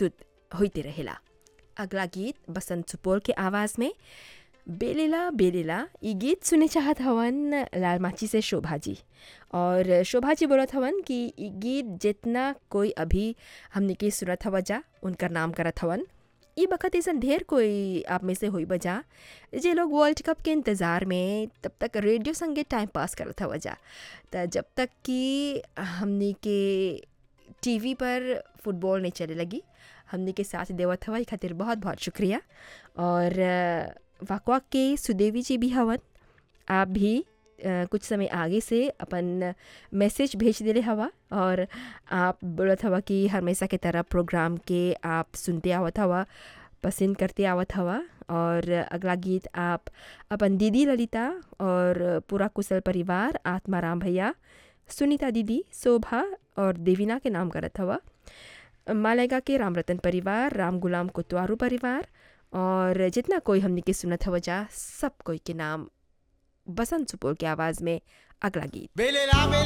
प्रस्तुत होते रहेला अगला गीत बसंत सुपौल के आवाज़ में बेलेला बेलेला ये गीत सुने चाहत हवन लाल माची से शोभा जी और शोभा जी बोलत हवन कि ये गीत जितना कोई अभी हमने के सुनत हवा जा उनकर नाम करत हवन ये बखत ऐसा ढेर कोई आप में से हुई बजा जे लोग वर्ल्ड कप के इंतज़ार में तब तक रेडियो संगे टाइम पास करत हवा जा तो जब तक कि हमने के टीवी पर फुटबॉल नहीं चले लगी हमने के साथ देवत हवा खातिर बहुत बहुत शुक्रिया और वाकवा के सुदेवी जी भी हवन आप भी आ, कुछ समय आगे से अपन मैसेज भेज दिले हवा और आप बोलत हवा कि हमेशा के तरह प्रोग्राम के आप सुनते आवत हवा पसंद करते आवत हवा और अगला गीत आप अपन दीदी ललिता और पूरा कुशल परिवार आत्माराम भैया सुनीता दीदी शोभा और देवीना के नाम करत हवा मालेगा के राम रतन परिवार राम गुलाम कोतवारू परिवार और जितना कोई हमने के सुनत हवा जा सब कोई के नाम बसंत सुपौल की आवाज़ में अगला गीत